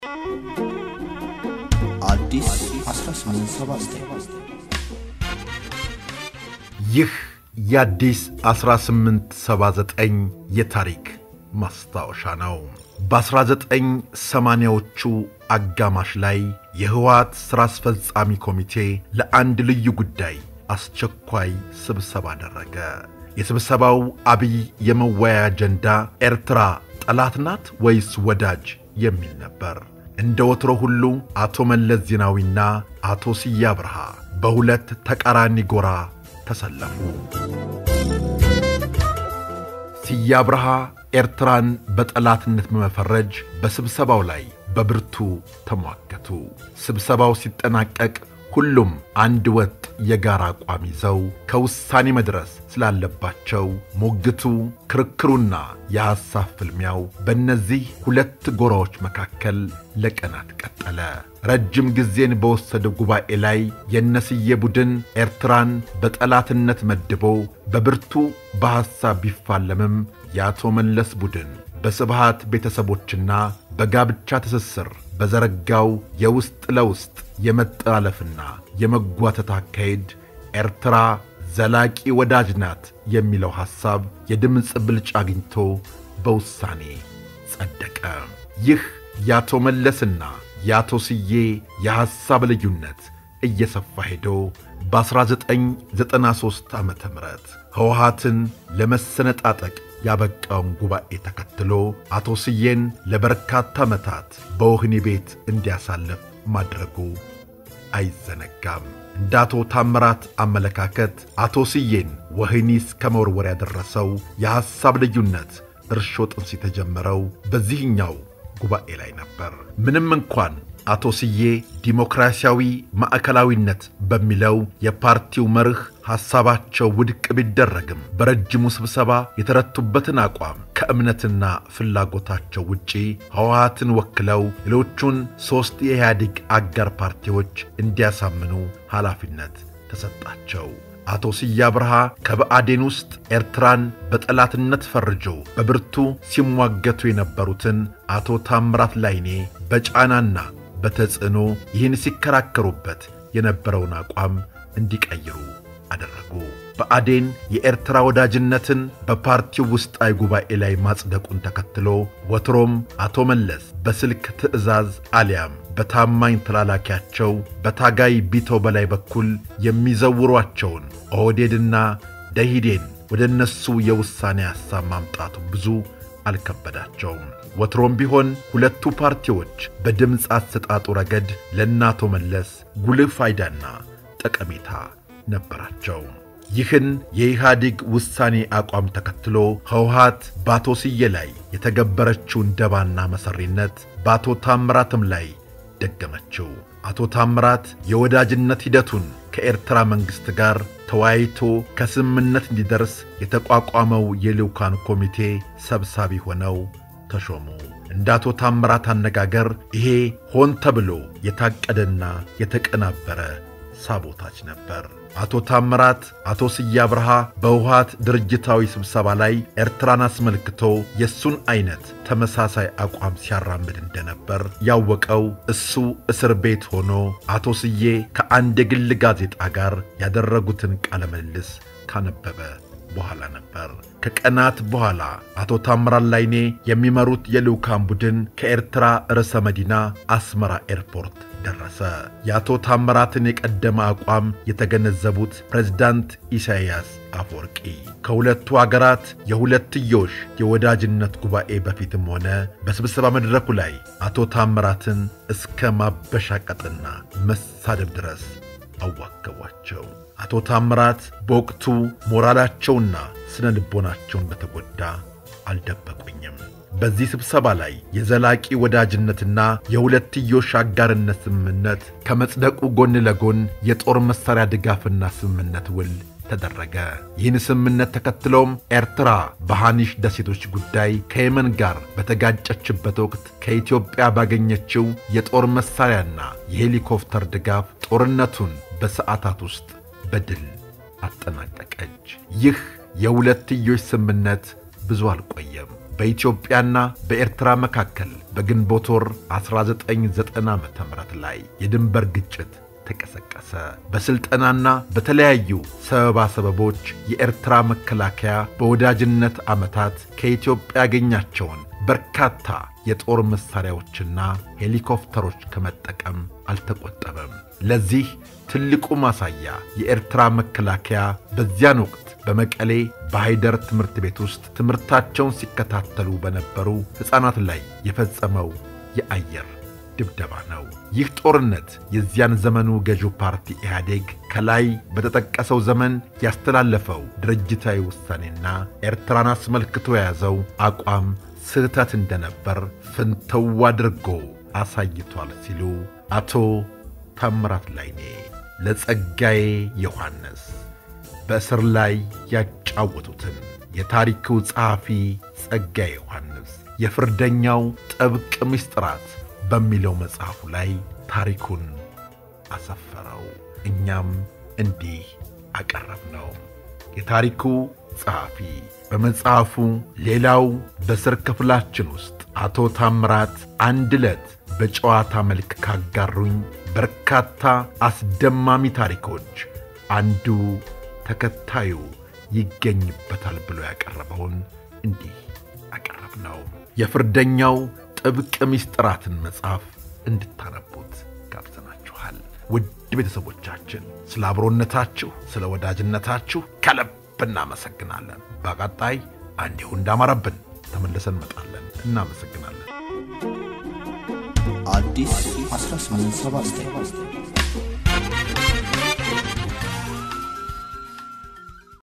አዲስ 1879 ይህ የአዲስ 1879 የታሪክ ማስታወሻ ነው። በ1980ዎቹ አጋማሽ ላይ የህወሓት ሥራ አስፈጻሚ ኮሚቴ ለአንድ ልዩ ጉዳይ አስቸኳይ ስብሰባ አደረገ። የስብሰባው አብይ የመወያያ አጀንዳ ኤርትራ ጠላት ናት ወይስ ወዳጅ የሚል ነበር። እንደ ወትሮ ሁሉ አቶ መለስ ዜናዊና አቶ ስዬ አብርሃ በሁለት ተቃራኒ ጎራ ተሰለፉ። ስዬ አብርሃ ኤርትራን በጠላትነት በመፈረጅ በስብሰባው ላይ በብርቱ ተሟገቱ። ስብሰባው ሲጠናቀቅ ሁሉም አንድ ወጥ የጋራ አቋም ይዘው ከውሳኔ መድረስ ስላለባቸው ሙግቱ፣ ክርክሩና የሐሳብ ፍልሚያው በእነዚህ ሁለት ጎራዎች መካከል ለቀናት ቀጠለ። ረጅም ጊዜን በወሰደ ጉባኤ ላይ የነስዬ ቡድን ኤርትራን በጠላትነት መድቦ በብርቱ በሐሳብ ቢፋለምም የአቶ መለስ ቡድን በስብሃት ቤተሰቦችና በጋብቻ ትስስር በዘረጋው የውስጥ ለውስጥ የመጠላለፍና የመጓተት አካሄድ ኤርትራ ዘላቂ ወዳጅ ናት የሚለው ሐሳብ የድምፅ ብልጫ አግኝቶ በውሳኔ ጸደቀ። ይህ የአቶ መለስና የአቶ ስዬ የሐሳብ ልዩነት እየሰፋ ሄዶ በ1993 ዓ ም ህወሓትን ለመሰነጣጠቅ ያበቃውን ጉባኤ ተከትሎ አቶ ስዬን ለበርካታ ዓመታት በወህኒ ቤት እንዲያሳልፍ ማድረጉ አይዘነጋም። እንደ አቶ ታምራት አመለካከት አቶ ስዬን ወህኒ እስከ መወርወር ያደረሰው የሐሳብ ልዩነት እርሾ ጥንስ የተጀመረው በዚህኛው ጉባኤ ላይ ነበር። ምንም እንኳን አቶ ስዬ ዲሞክራሲያዊ ማዕከላዊነት በሚለው የፓርቲው መርህ ሐሳባቸው ውድቅ ቢደረግም በረጅሙ ስብሰባ የተረቱበትን አቋም ከእምነትና ፍላጎታቸው ውጪ ህወሓትን ወክለው ሌሎቹን ሦስት የኢህአዴግ አጋር ፓርቲዎች እንዲያሳምኑ ኃላፊነት ተሰጣቸው። አቶ ስዬ አብርሃ ከብአዴን ውስጥ ኤርትራን በጠላትነት ፈርጆ በብርቱ ሲሟገቱ የነበሩትን አቶ ታምራት ላይኔ በጫናና በተጽዕኖ ይህን ሲከራከሩበት የነበረውን አቋም እንዲቀይሩ አደረጉ። ብአዴን የኤርትራ ወዳጅነትን በፓርቲው ውስጣዊ ጉባኤ ላይ ማጽደቁን ተከትሎ ወትሮም አቶ መለስ በስልክ ትዕዛዝ አሊያም በታማኝ ተላላኪያቸው በታጋይ ቢቶ በላይ በኩል የሚዘውሯቸውን ኦህዴድና ደሂዴን ወደ እነሱ የውሳኔ ሐሳብ ማምጣቱ ብዙ አልከበዳቸውም። ወትሮም ቢሆን ሁለቱ ፓርቲዎች በድምፅ አሰጣጡ ረገድ ለእናቶ መለስ ጉልህ ፋይዳና ጠቀሜታ ነበራቸው። ይህን የኢህአዴግ ውሳኔ አቋም ተከትሎ ህወሓት በአቶ ስዬ ላይ የተገበረችውን ደባና መሠሪነት በአቶ ታምራትም ላይ ደገመችው። አቶ ታምራት የወዳጅነት ሂደቱን ከኤርትራ መንግሥት ጋር ተወያይቶ ከስምምነት እንዲደርስ የተቋቋመው የልዑካን ኮሚቴ ሰብሳቢ ሆነው ተሾሙ። እንደ አቶ ታምራት አነጋገር ይሄ ሆን ተብሎ የታቀደና የተቀናበረ ሳቦታች ነበር። አቶ ታምራት አቶ ስዬ አብርሃ በህወሓት ድርጅታዊ ስብሰባ ላይ ኤርትራን አስመልክቶ የእሱን ዐይነት ተመሳሳይ አቋም ሲያራምድ እንደነበር ያወቀው እሱ እስር ቤት ሆኖ አቶ ስዬ ከአንድ የግል ጋዜጣ ጋር ያደረጉትን ቃለ ምልልስ ካነበበ በኋላ ነበር። ከቀናት በኋላ አቶ ታምራት ላይኔ የሚመሩት የልዑካን ቡድን ከኤርትራ ርዕሰ መዲና አስመራ ኤርፖርት ደረሰ። የአቶ ታምራትን የቀደመ አቋም የተገነዘቡት ፕሬዝዳንት ኢሳይያስ አፈወርቂ ከሁለቱ አገራት የሁለትዮሽ የወዳጅነት ጉባኤ በፊትም ሆነ በስብሰባ መድረኩ ላይ አቶ ታምራትን እስከ ማበሻቀጥና መሳደብ ድረስ አዋከቧቸው። አቶ ታምራት በወቅቱ ሞራላቸውና ስነ ልቦናቸውን በተጎዳ አልደበቁኝም። በዚህ ስብሰባ ላይ የዘላቂ ወዳጅነትና የሁለትዮሽ አጋርነት ስምምነት ከመጽደቁ ጎን ለጎን የጦር መሣሪያ ድጋፍና ስምምነት ውል ተደረገ። ይህን ስምምነት ተከትሎም ኤርትራ በሐኒሽ ደሴቶች ጉዳይ ከየመን ጋር በተጋጨችበት ወቅት ከኢትዮጵያ ባገኘችው የጦር መሣሪያና የሄሊኮፕተር ድጋፍ ጦርነቱን በሰዓታት ውስጥ በድል አጠናቀቀች። ይህ የሁለትዮሽ ስምምነት ብዙ አልቆየም። በኢትዮጵያና በኤርትራ መካከል በግንቦት ወር 1990 ዓ ም ላይ የድንበር ግጭት ተቀሰቀሰ። በሥልጠናና በተለያዩ ሰበባ ሰበቦች የኤርትራ መከላከያ በወዳጅነት ዓመታት ከኢትዮጵያ ያገኛቸውን በርካታ የጦር መሣሪያዎችና ሄሊኮፕተሮች ከመጠቀም አልተቆጠበም። ለዚህ ትልቁ ማሳያ የኤርትራ መከላከያ በዚያን ወቅት በመቀሌ በሃይደር ትምህርት ቤት ውስጥ ትምህርታቸውን ሲከታተሉ በነበሩ ሕፃናት ላይ የፈጸመው የአየር ድብደባ ነው። ይህ ጦርነት የዚያን ዘመኑ ገዢው ፓርቲ ኢህአዴግ ከላይ በተጠቀሰው ዘመን ያስተላለፈው ድርጅታዊ ውሳኔና ኤርትራን አስመልክቶ የያዘው አቋም ስህተት እንደነበር ፍንተው አድርጎ አሳይቷል ሲሉ አቶ ታምራት ላይኔ ለጸጋዬ ዮሐንስ በእስር ላይ ያጫወቱትን የታሪኩ ጸሐፊ ጸጋዬ ዮሐንስ የፍርደኛው ጥብቅ ምስጢራት በሚለው መጽሐፉ ላይ ታሪኩን አሰፈረው። እኛም እንዲህ አቀረብነው። የታሪኩ ጸሐፊ በመጽሐፉ ሌላው በስር ክፍላችን ውስጥ አቶ ታምራት አንድ ዕለት በጨዋታ መልክ ካጋሩኝ በርካታ አስደማሚ ታሪኮች አንዱ ተከታዩ ይገኝበታል ብሎ ያቀረበውን እንዲህ አቀረብ ነው። የፍርደኛው ጥብቅ ምስጢራትን መጽሐፍ እንድታነቡት ጋብዘናችኋል። ውድ ቤተሰቦቻችን ስለ አብሮነታችሁ፣ ስለ ወዳጅነታችሁ ከልብ እናመሰግናለን። በቀጣይ እንዲሁ እንዳማረብን ተመልሰን እንመጣለን። እናመሰግናለን። አዲስ 1879